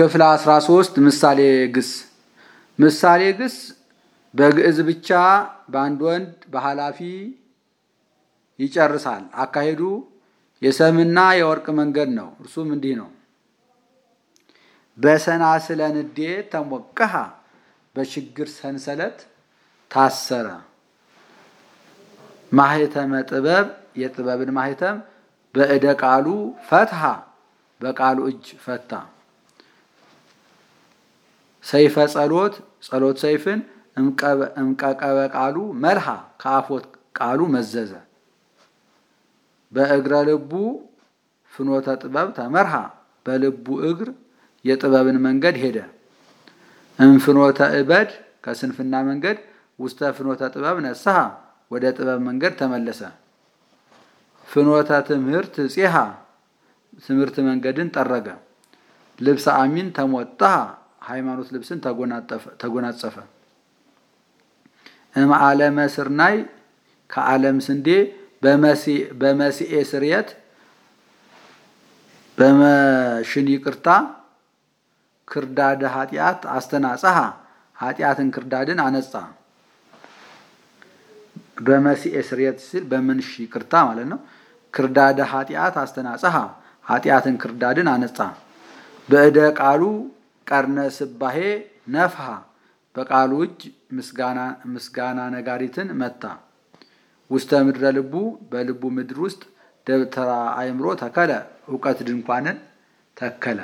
ክፍል 13 ምሳሌ ግስ ምሳሌ ግስ በግዕዝ ብቻ በአንድ ወንድ በኃላፊ ይጨርሳል። አካሄዱ የሰምና የወርቅ መንገድ ነው። እርሱም እንዲህ ነው። በሰናስለ ንዴት ተሞቀሃ በችግር ሰንሰለት ታሰረ። ማህተመ ጥበብ የጥበብን ማህተም በእደ ቃሉ ፈትሃ በቃሉ እጅ ፈታ። ሰይፈ ጸሎት ጸሎት ሰይፍን እምቀቀበ ቃሉ መልሃ ከአፎት ቃሉ መዘዘ። በእግረ ልቡ ፍኖተ ጥበብ ተመርሃ በልቡ እግር የጥበብን መንገድ ሄደ። እምፍኖተ እበድ ከስንፍና መንገድ ውስተ ፍኖተ ጥበብ ነስሐ ወደ ጥበብ መንገድ ተመለሰ። ፍኖተ ትምህርት ጼሃ ትምህርት መንገድን ጠረገ። ልብሰ አሚን ተሞጣሃ ሃይማኖት ልብስን ተጎናጸፈ። እምዓለመ ስርናይ ከዓለም ስንዴ በመሲኤ ስርየት በመሽን ይቅርታ ክርዳደ ኃጢአት አስተናጸሃ ኃጢአትን ክርዳድን አነጻ። በመሲኤ ስርየት ሲል በምንሽ ይቅርታ ማለት ነው። ክርዳደ ኃጢአት አስተናጸሃ ኃጢአትን ክርዳድን አነጻ። በእደ ቃሉ ቀርነ ስባሄ ነፍሃ በቃሉ እጅ ምስጋና ነጋሪትን መታ። ውስተ ምድረ ልቡ በልቡ ምድር ውስጥ ደብተራ አእምሮ ተከለ እውቀት ድንኳንን ተከለ።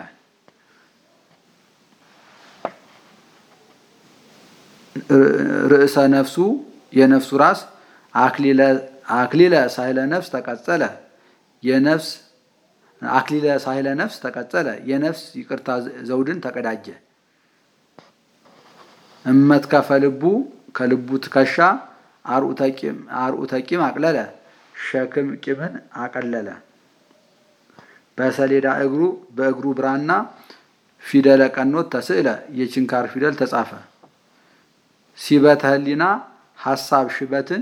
ርእሰ ነፍሱ የነፍሱ ራስ አክሊለ ሳይለ ነፍስ ተቀጸለ የነፍስ አክሊለ ሳይለ ነፍስ ተቀጸለ የነፍስ ይቅርታ ዘውድን ተቀዳጀ። እመትከፈ ልቡ ከልቡ ትከሻ አርዑተ ቂም አቅለለ ሸክም ቂምን አቀለለ። በሰሌዳ እግሩ በእግሩ ብራና ፊደለ ቀኖት ተስዕለ የችንካር ፊደል ተጻፈ። ሲበተ ህሊና ሐሳብ ሽበትን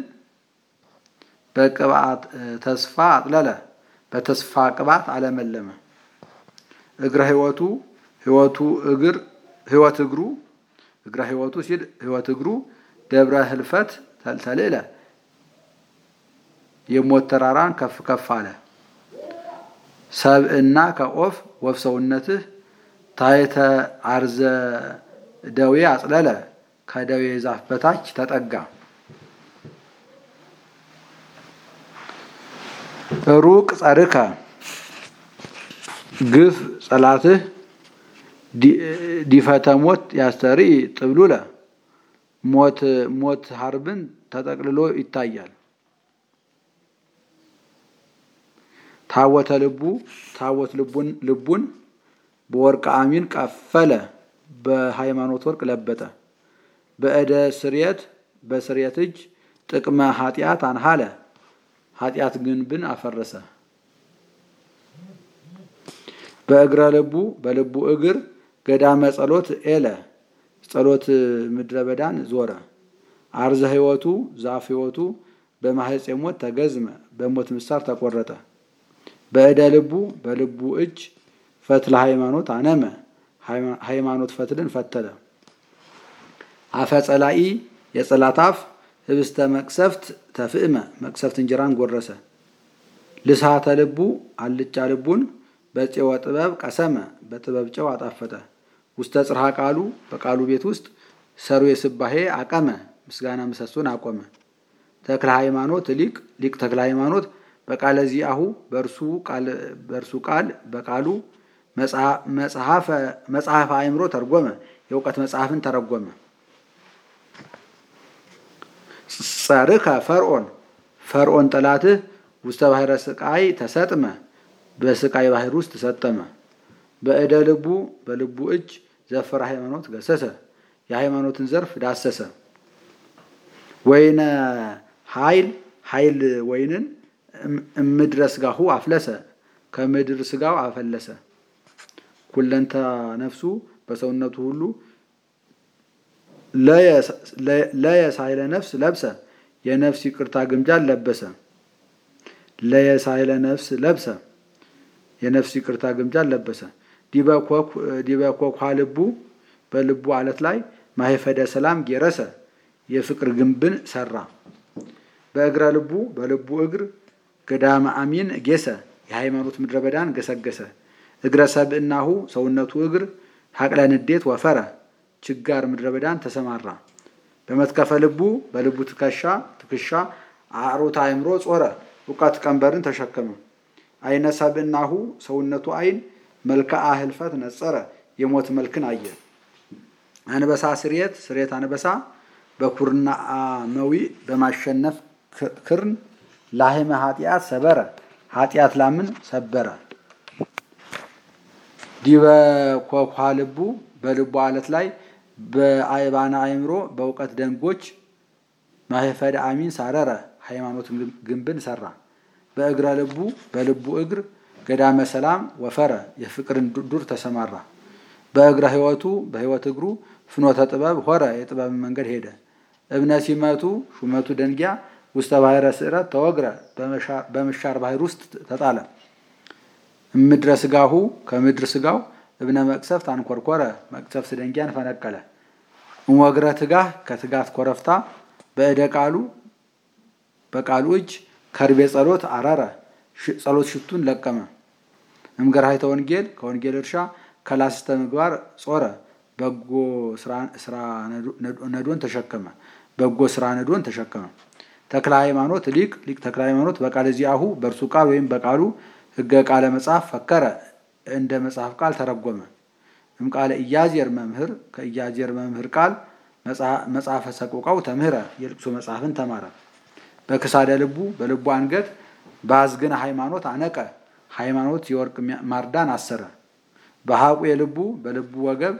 በቅባት ተስፋ አጥለለ በተስፋ ቅባት አለመለመ። እግረ ህይወቱ ህይወቱ እግር ህይወት እግሩ እግረ ህይወቱ ሲል ህይወት እግሩ ደብረ ህልፈት ተልተልዕለ የሞት ተራራን ከፍ ከፍ አለ። ሰብእና ከኦፍ ወፍ ሰውነትህ ታይተ አርዘ ደዌ አጽለለ ከደዌ ዛፍ በታች ተጠጋ። ሩቅ ጸርከ ግፍ ጸላትህ ዲፈተ ሞት ያስተርኢ ጥብሉለ ሞት ሞት ሀርብን ተጠቅልሎ ይታያል። ታወተ ልቡ ታወት ልቡን ልቡን በወርቅ አሚን ቀፈለ በሃይማኖት ወርቅ ለበጠ። በእደ ስርየት በስርየት እጅ ጥቅመ ኃጢአት አንሃለ ኃጢአት ግንብን አፈረሰ። በእግረ ልቡ በልቡ እግር ገዳመ ጸሎት ኤለ ጸሎት ምድረ በዳን ዞረ። አርዘ ህይወቱ ዛፍ ህይወቱ በማህፀ ሞት ተገዝመ በሞት ምሳር ተቆረጠ። በእደ ልቡ በልቡ እጅ ፈትለ ሃይማኖት አነመ ሃይማኖት ፈትልን ፈተለ። አፈ ጸላኢ የጸላት አፍ ህብስተ መቅሰፍት ተፍእመ መቅሰፍት እንጀራን ጎረሰ። ልሳተ ልቡ አልጫ ልቡን በፄወ ጥበብ ቀሰመ በጥበብ ጨው አጣፈጠ። ውስተ ጽርሐ ቃሉ በቃሉ ቤት ውስጥ ሰሩ የስባሄ አቀመ ምስጋና ምሰሶን አቆመ። ተክለ ሃይማኖት ሊቅ ሊቅ ተክለ ሃይማኖት በቃለ ዚአሁ በእርሱ ቃል በቃሉ መጽሐፈ አእምሮ ተርጎመ የእውቀት መጽሐፍን ተረጎመ። ጸርከ ፈርዖን ፈርዖን ጠላትህ ውስተ ባሕረ ስቃይ ተሰጥመ በስቃይ ባህር ውስጥ ተሰጠመ። በእደ ልቡ በልቡ እጅ ዘፈረ ሃይማኖት ገሰሰ የሃይማኖትን ዘርፍ ዳሰሰ። ወይነ ኃይል ኃይል ወይንን እምድረ ስጋሁ አፍለሰ ከምድር ስጋው አፈለሰ። ኩለንተ ነፍሱ በሰውነቱ ሁሉ ለየሳይለ ነፍስ ለብሰ የነፍስ ይቅርታ ግምጃን ለበሰ። ለየሳይለ ነፍስ ለብሰ የነፍስ ይቅርታ ግምጃን ለበሰ። ዲበ ኮኳ ልቡ በልቡ አለት ላይ ማይፈደ ሰላም ጌረሰ የፍቅር ግንብን ሰራ። በእግረ ልቡ በልቡ እግር ገዳመ አሚን ጌሰ የሃይማኖት ምድረ በዳን ገሰገሰ። እግረ ሰብእናሁ ሰውነቱ እግር ሀቅለ ንዴት ወፈረ ችጋር ምድረ በዳን ተሰማራ። በመትከፈ ልቡ በልቡ ትከሻ ትከሻ አዕሮተ አእምሮ ጾረ እውቀት ቀንበርን ተሸከመ። አይነ ሰብእናሁ ሰውነቱ አይን መልክዓ ህልፈት ነጸረ የሞት መልክን አየ። አንበሳ ስሬት ስሬት አንበሳ በኩርና መዊ በማሸነፍ ክርን ላህመ ኃጢአት ሰበረ ኃጢአት ላምን ሰበረ። ዲበ ኮኳ ልቡ በልቡ አለት ላይ በአይባና አእምሮ በእውቀት ደንጎች ማህፈደ አሚን ሳረረ ሃይማኖት ግንብን ሰራ። በእግረ ልቡ በልቡ እግር ገዳመ ሰላም ወፈረ የፍቅርን ዱር ተሰማራ። በእግረ ህይወቱ በህይወት እግሩ ፍኖተ ጥበብ ሆረ የጥበብን መንገድ ሄደ። እብነ ሲመቱ ሹመቱ ደንጊያ ውስተ ባሕረ ስዕረት ተወግረ በምሻር ባህር ውስጥ ተጣለ። ምድረ ስጋሁ ከምድር ስጋው እብነ መቅሰፍት አንኮርኮረ መቅሰፍት ደንጊያን ፈነቀለ። እምወግረ ትጋህ ከትጋት ኮረፍታ በእደ ቃሉ በቃሉ እጅ ከርቤ ጸሎት አረረ ጸሎት ሽቱን ለቀመ። እምገርሃይተ ወንጌል ከወንጌል እርሻ ከላስተ ምግባር ጾረ በጎ ስራ ነዶን ተሸከመ በጎ ስራ ነዶን ተሸከመ። ተክለ ሃይማኖት ሊቅ ሊቅ ተክለ ሃይማኖት በቃል እዚአሁ በእርሱ ቃል ወይም በቃሉ ህገ ቃለ መጽሐፍ ፈከረ እንደ መጽሐፍ ቃል ተረጎመ። እምቃለ ኢያዜር መምህር ከኢያዜር መምህር ቃል መጽሐፈ ሰቆቃው ተምህረ የልቅሶ መጽሐፍን ተማረ። በክሳደ ልቡ በልቡ አንገት በአዝግነ ሃይማኖት አነቀ ሃይማኖት የወርቅ ማርዳን አሰረ። በሐቁ የልቡ በልቡ ወገብ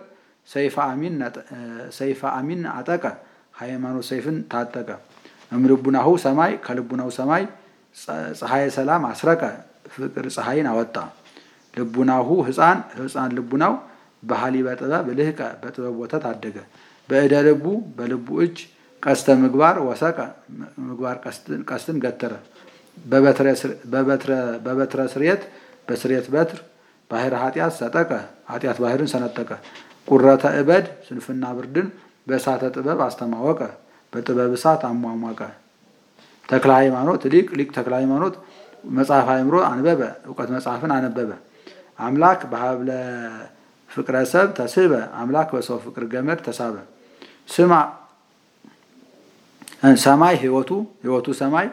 ሰይፈ አሚን አጠቀ ሃይማኖት ሰይፍን ታጠቀ። እምልቡናሁ ሰማይ ከልቡናው ሰማይ ፀሐየ ሰላም አስረቀ ፍቅር ፀሐይን አወጣ። ልቡናሁ ህፃን ህፃን ልቡናው በሀሊበ ጥበብ ልህቀ በጥበብ ወተት አደገ። በእደ ልቡ በልቡ እጅ ቀስተ ምግባር ወሰቀ ምግባር ቀስትን ገተረ። በበትረ ስርየት በስርየት በትር ባህር ኃጢአት ሰጠቀ ኃጢአት ባህርን ሰነጠቀ። ቁረተ እበድ ስንፍና ብርድን በእሳተ ጥበብ አስተማወቀ በጥበብ እሳት አሟሟቀ። ተክለ ሃይማኖት ሊቅ ሊቅ ተክለ ሃይማኖት መጽሐፍ አእምሮ አንበበ እውቀት መጽሐፍን አነበበ። አምላክ በሀብለ ፍቅረ ሰብ ተስበ አምላክ በሰው ፍቅር ገመድ ተሳበ። ስማ ሰማይ ህይወቱ ህይወቱ ሰማይ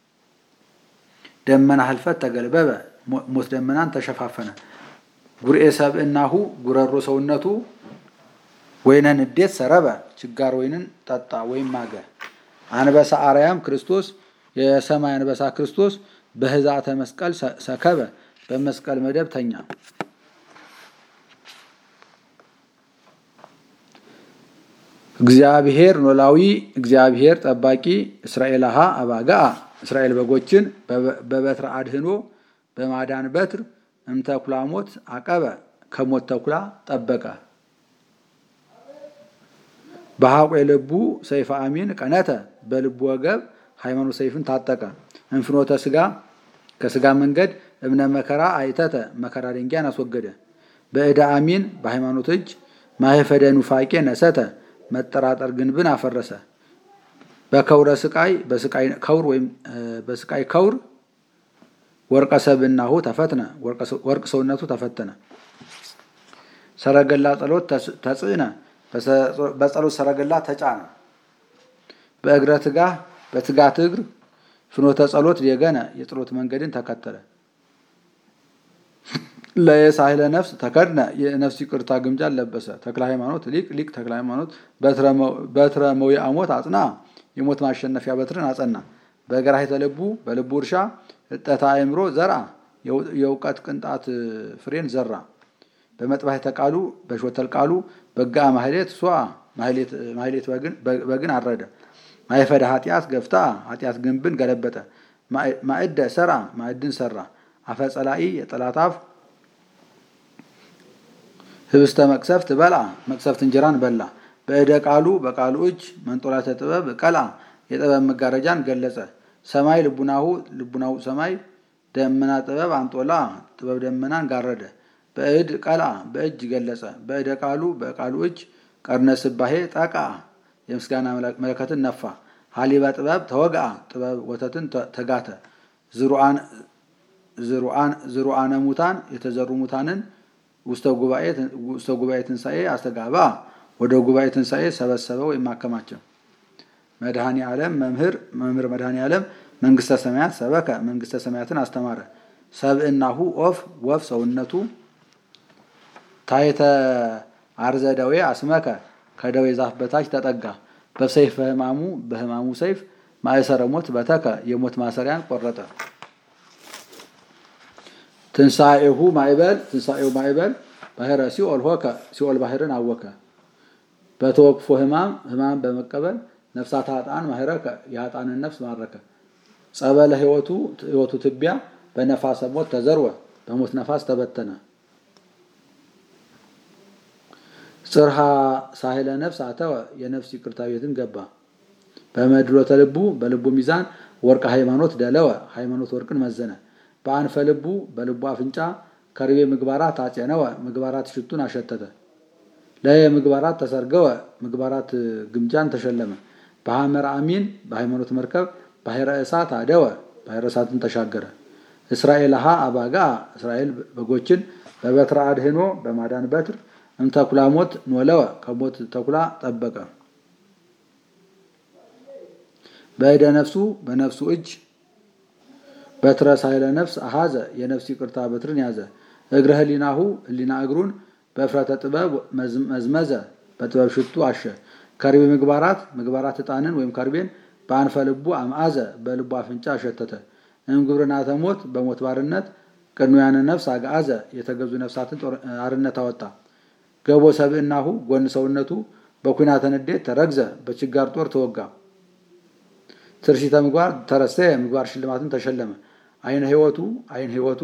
ደመና ህልፈት ተገልበበ ሞት ደመናን ተሸፋፈነ። ጉርኤ ሰብእናሁ ጉረሮ ሰውነቱ ወይነ ንዴት ሰረበ ችጋር ወይንን ጠጣ ወይም ማገ። አንበሳ አርያም ክርስቶስ የሰማይ አንበሳ ክርስቶስ በህዛተ መስቀል ሰከበ በመስቀል መደብ ተኛ። እግዚአብሔር ኖላዊ እግዚአብሔር ጠባቂ እስራኤልሃ አባጋአ እስራኤል በጎችን በበትረ አድህኖ በማዳን በትር እምተኩላ ሞት አቀበ ከሞት ተኩላ ጠበቀ። በሐቆ የልቡ ሰይፈ አሚን ቀነተ በልቡ ወገብ ሃይማኖት ሰይፍን ታጠቀ። እንፍኖተ ስጋ ከስጋ መንገድ እብነ መከራ አይተተ መከራ ድንጋይን አስወገደ። በእደ አሚን በሃይማኖት እጅ ማህፈደ ኑፋቄ ነሰተ መጠራጠር ግንብን አፈረሰ። በከውረ ስቃይ በስቃይ ከውር ወይም በስቃይ ከውር ወርቀ ሰብእናሁ ተፈትነ ወርቅ ሰውነቱ ተፈተነ። ሰረገላ ጸሎት ተጽዕነ በጸሎት ሰረገላ ተጫነ። በእግረ ትጋህ በትጋት እግር ፍኖተ ጸሎት የገነ የጸሎት መንገድን ተከተለ። ለየሳህለ ነፍስ ተከድነ የነፍስ ይቅርታ ግምጃን ለበሰ። ተክለ ሃይማኖት ሊቅ ሊቅ ተክለ ሃይማኖት በትረ መዊአ ሞት አጽና የሞት ማሸነፊያ በትርን አጸና። በገራሂተ ልቡ በልቡ እርሻ እጠታ አእምሮ ዘርአ የእውቀት ቅንጣት ፍሬን ዘራ። በመጥባሕተ ቃሉ በሾተል ቃሉ በጋ ማህሌት ሷ ማህሌት በግን አረደ። ማይፈደ ኃጢአት ገፍታ ኃጢአት ግንብን ገለበጠ። ማዕደ ሰራ ማዕድን ሰራ። አፈጸላኢ የጠላት አፍ ህብስተ መቅሰፍት በላ መቅሰፍት እንጀራን በላ። በእደ ቃሉ በቃሉ እጅ መንጦላተ ጥበብ ቀላ የጥበብ መጋረጃን ገለጸ። ሰማይ ልቡናሁ ልቡናው ሰማይ ደመና ጥበብ አንጦላ ጥበብ ደመናን ጋረደ። በእድ ቀልአ በእጅ ገለጸ። በእደ ቃሉ በቃሉ እጅ ቀርነ ስባሄ ጠቃ የምስጋና መለከትን ነፋ። ሀሊበ ጥበብ ተወግአ ጥበብ ወተትን ተጋተ። ዝሩአነ ሙታን የተዘሩ ሙታንን ውስተ ጉባኤ ትንሣኤ አስተጋባ ወደ ጉባኤ ትንሣኤ ሰበሰበ ወይም አከማቸው። መድኃኔ ዓለም መምህር መምህር መድኃኔ ዓለም መንግስተ ሰማያት ሰበከ መንግስተ ሰማያትን አስተማረ። ሰብእናሁ ኦፍ ወፍ ሰውነቱ ታይተ አርዘ ደዌ አስመከ ከደዌ ዛፍ በታች ተጠጋ። በሰይፈ ህማሙ በህማሙ ሰይፍ ማእሰረ ሞት በተከ የሞት ማሰሪያን ቆረጠ። ትንሣኤሁ ማዕበል ትንሣኤው ማዕበል ባህረ ሲኦል ሆከ ሲኦል ባህርን አወከ። በተወክፎ ህማም ህማም በመቀበል ነፍሳት ሀጣን ማህረከ የሀጣንን ነፍስ ማረከ። ጸበለ ህይወቱ ህይወቱ ትቢያ በነፋሰ ሞት ተዘርወ በሞት ነፋስ ተበተነ። ጽርሃ ሳህለ ነፍስ አተወ የነፍስ ይቅርታ ቤትን ገባ። በመድሎተ ልቡ በልቡ ሚዛን ወርቅ ሃይማኖት ደለወ ሃይማኖት ወርቅን መዘነ። በአንፈ ልቡ በልቡ አፍንጫ ከርቤ ምግባራት አጼነወ ምግባራት ሽቱን አሸተተ። ለየ ምግባራት ተሰርገወ ምግባራት ግምጃን ተሸለመ። በሐመር አሚን በሃይማኖት መርከብ ባሕረ እሳት አደወ ባሕረ እሳትን ተሻገረ። እስራኤል ሀ አባጋ እስራኤል በጎችን በበትረ አድህኖ በማዳን በትር እምተኩላ ሞት ኖለወ ከሞት ተኩላ ጠበቀ። በእደ ነፍሱ በነፍሱ እጅ በትረ ሳይለ ነፍስ አሃዘ የነፍስ ይቅርታ በትርን ያዘ። እግረ ህሊናሁ ህሊና እግሩን በእፍረተ ጥበብ መዝመዘ በጥበብ ሽቱ አሸ። ከርቤ ምግባራት ምግባራት ዕጣንን ወይም ከርቤን በአንፈ ልቡ አምአዘ በልቡ አፍንጫ አሸተተ። እምግብርናተ ሞት በሞት ባርነት ቅኑያነ ነፍስ አግአዘ የተገዙ ነፍሳትን አርነት አወጣ። ገቦ ሰብእናሁ ጎን ሰውነቱ በኩናተ ንዴት ተረግዘ በችጋር ጦር ተወጋ። ትርሲተ ምግባር ተረሰየ ምግባር ሽልማትን ተሸለመ። አይነ ህይወቱ አይን ህይወቱ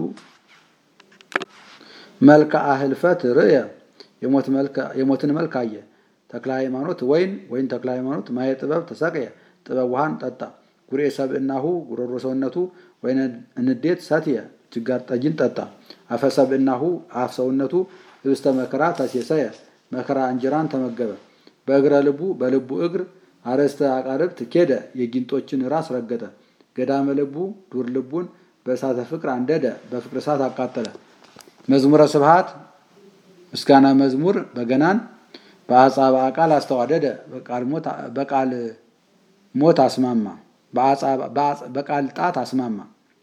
መልክአ ህልፈት ርእየ የሞትን መልክ አየ። ተክለ ሃይማኖት ወይን ወይን ተክለ ሃይማኖት ማየ ጥበብ ተሰቅየ ጥበብ ውሃን ጠጣ። ጉርኤ ሰብእናሁ ጉሮሮ ሰውነቱ ወይነ ንዴት ሰትየ ችጋር ጠጅን ጠጣ። አፈ ሰብእናሁ አፍ ሰውነቱ ህብስተ መከራ ተሴሰየ መከራ እንጀራን ተመገበ። በእግረ ልቡ በልቡ እግር አረስተ አቃርብት ኬደ የጊንጦችን ራስ ረገጠ። ገዳመ ልቡ ዱር ልቡን በእሳተ ፍቅር አንደደ በፍቅር እሳት አቃጠለ። መዝሙረ ስብሃት ምስጋና መዝሙር በገናን በአጻበ ቃል አስተዋደደ በቃል ሞት አስማማ በቃል ጣት አስማማ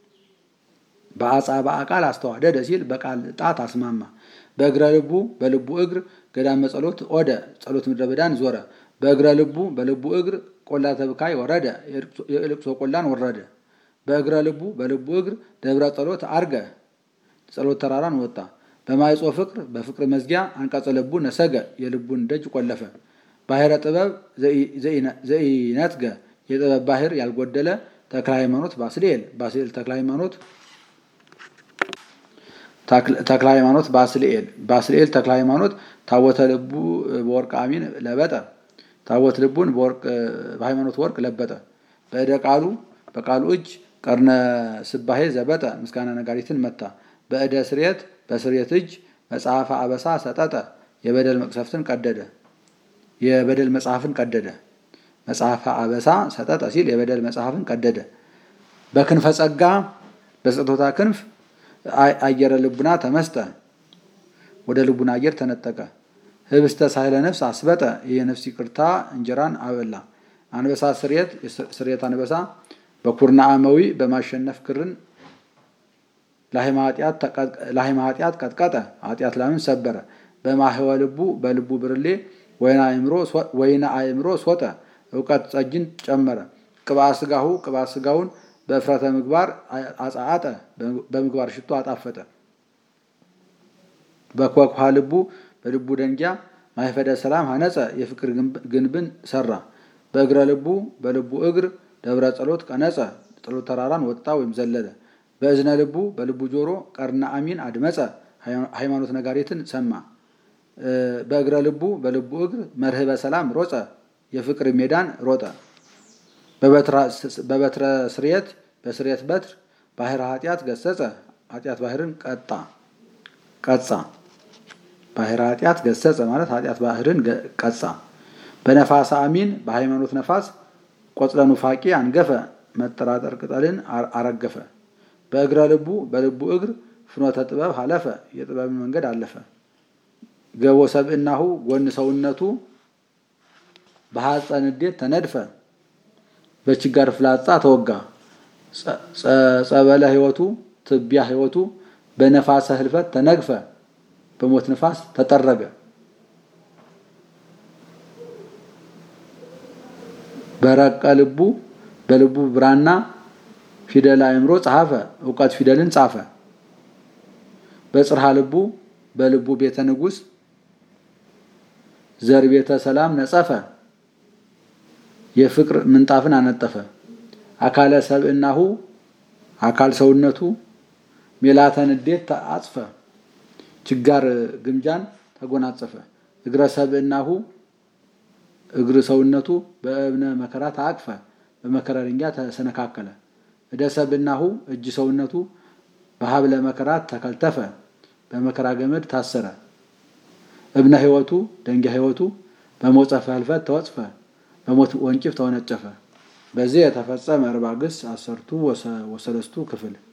በአጻበ ቃል አስተዋደደ ሲል በቃል ጣት አስማማ። በእግረ ልቡ በልቡ እግር ገዳመ ጸሎት ኦደ ጸሎት ምድረ በዳን ዞረ። በእግረ ልቡ በልቡ እግር ቆላ ተብካይ ወረደ የልቅሶ ቆላን ወረደ። በእግረ ልቡ በልቡ እግር ደብረ ጸሎት አርገ ጸሎት ተራራን ወጣ። በማይጾ ፍቅር በፍቅር መዝጊያ አንቀጸ ልቡ ነሰገ የልቡን ደጅ ቆለፈ። ባሕረ ጥበብ ዘኢነትገ የጥበብ ባህር ያልጎደለ ተክለ ሃይማኖት ባስልኤል ባስልኤል ተክለ ሃይማኖት ተክለ ሃይማኖት ባስልኤል ባስልኤል ተክለ ሃይማኖት ታቦተ ልቡ በወርቅ አሚን ለበጠ ታቦት ልቡን በሃይማኖት ወርቅ ለበጠ። በእደ ቃሉ በቃሉ እጅ ቀርነ ስባሄ ዘበጠ ምስጋና ነጋሪትን መታ። በእደ ስርየት በስርየት እጅ መጽሐፈ አበሳ ሰጠጠ የበደል መቅሰፍትን ቀደደ የበደል መጽሐፍን ቀደደ። መጽሐፈ አበሳ ሰጠጠ ሲል የበደል መጽሐፍን ቀደደ። በክንፈ ጸጋ በስጦታ ክንፍ አየረ ልቡና ተመስጠ ወደ ልቡና አየር ተነጠቀ። ህብስተ ሳይለ ነፍስ አስበጠ የነፍስ ይቅርታ እንጀራን አበላ። አንበሳ ስርየት ስርየት አንበሳ በኩርና አመዊ በማሸነፍ ክርን ለሃይማ ኃጢአት ቀጥቀጠ ኃጢአት ላምን ሰበረ። በማህወ ልቡ በልቡ ብርሌ ወይነ አእምሮ ሶጠ እውቀት ጸጅን ጨመረ። ቅብአ ስጋሁ ቅብአ ስጋውን በእፍረተ ምግባር አጻአጠ በምግባር ሽቶ አጣፈጠ። በኮክሃ ልቡ በልቡ ደንጊያ ማይፈደ ሰላም ሀነጸ የፍቅር ግንብን ሰራ። በእግረ ልቡ በልቡ እግር ደብረ ጸሎት ቀነጸ ጸሎት ተራራን ወጣ ወይም ዘለለ። በእዝነ ልቡ በልቡ ጆሮ ቀርና አሚን አድመጸ ሃይማኖት ነጋሪትን ሰማ። በእግረ ልቡ በልቡ እግር መርህበ ሰላም ሮጸ የፍቅር ሜዳን ሮጠ። በበትረ ስርየት በስርየት በትር ባህረ ኃጢአት ገሰጸ ኃጢአት ባህርን ቀጣ። ቀጻ ባሕረ ኃጢአት ገሰጸ ማለት ኃጢአት ባህርን ቀጻ። በነፋስ አሚን በሃይማኖት ነፋስ ቆጽለ ኑፋቄ አንገፈ መጠራጠር ቅጠልን አረገፈ። በእግረ ልቡ በልቡ እግር ፍኖተ ጥበብ ሀለፈ የጥበብን መንገድ አለፈ። ገቦ ሰብእናሁ ጎን ሰውነቱ በሐፀ ንዴት ተነድፈ በችጋር ፍላጻ ተወጋ። ጸበለ ሕይወቱ ትቢያ ሕይወቱ በነፋሰ ህልፈት ተነግፈ በሞት ንፋስ ተጠረገ። በረቀ ልቡ በልቡ ብራና ፊደል አእምሮ ጸሐፈ እውቀት ፊደልን ጻፈ። በጽርሃ ልቡ በልቡ ቤተ ንጉሥ ዘር ቤተ ሰላም ነጸፈ የፍቅር ምንጣፍን አነጠፈ። አካለ ሰብእናሁ አካል ሰውነቱ ሜላተ ንዴት አጽፈ ችጋር ግምጃን ተጎናጸፈ። እግረ ሰብእናሁ እግር ሰውነቱ በእብነ መከራ ተአቅፈ በመከራ ድንጋይ ተሰነካከለ። እደ ሰብእናሁ እጅ ሰውነቱ በሀብለ መከራት ተከልተፈ በመከራ ገመድ ታሰረ። እብነ ሕይወቱ ደንጊያ ሕይወቱ በሞጸፈ ህልፈት ተወጽፈ በሞት ወንጭፍ ተወነጨፈ። በዚህ የተፈጸመ እርባግስ አሰርቱ ወሰለስቱ ክፍል